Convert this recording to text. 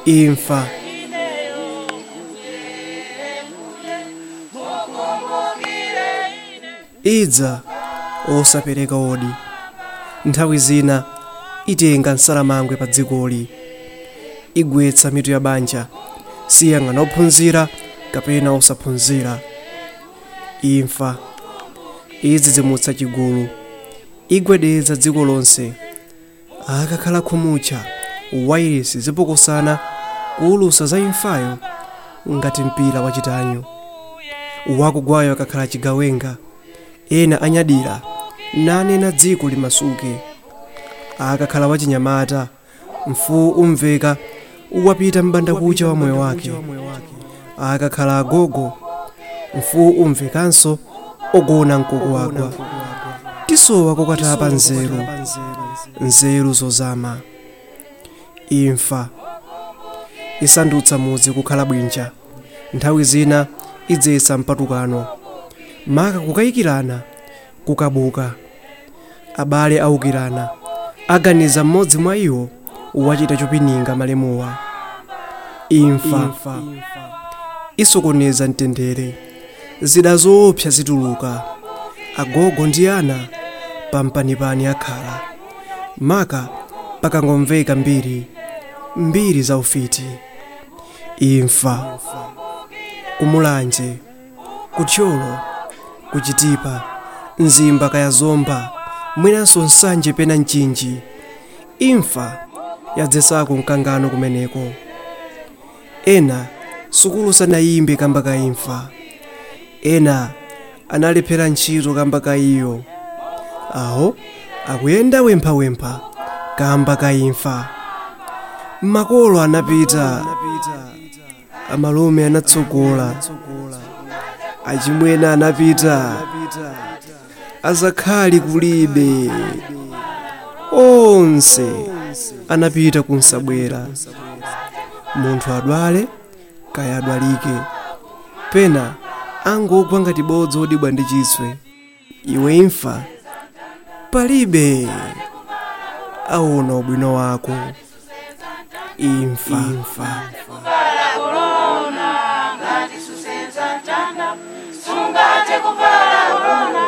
imfa idza osapereka odi nthawi zina itenga nsalamangwe pa dzikoli igwetsa mitu ya banja siyang'ana ophunzira kapena osaphunzira imfa idzidzimutsa chigulu igwedeza dziko lonse akakhala khumucha wairesi zipokosana kuwulusa za imfayo ngati mpira wachitanyo wakugwayo akakhala chigawenga ena anyadira nanena dziko limasuke akakhala wachinyamata mfuwu umveka wapita m'bandakucha wa moyo wake akakhala agogo mfuwu umvekanso ogona mkukuwagwa tisowa kokatapa nzeru nzeru zozama imfa isandutsa mudzi kukhala bwinja nthawi zina idzetsa mpatukano maka kukayikirana kukabuka abale awukirana aganiza mmodzi mwa iwo wachita chopininga malemuwa imfa isokoneza mtendere zida zoopsa zituluka agogo ndi ana pampanipani akhala maka pakangomveka mbiri mbiri za ufiti imfa kumulanje kuthyolo kuchitipa mzimba kaya zomba mwinanso nsanje pena mchinji imfa yadzesako mkangano kumeneko ena sukulu sanayimbe kamba ka imfa ena analephera ntchito kamba ka iyo awo akuyenda wemphawempha kamba ka imfa makolo anapita amalume anatsogola achimwene anapita azakhali kulibe onse anapita kunsabwera munthu adwale kaya adwalike pena angogwa ngati bodzi odibwa ndi chiswe iwe imfa palibe aona ubwino wako imfa, imfa. kuvala korona ngati susenza mtanda sungate kuvala korona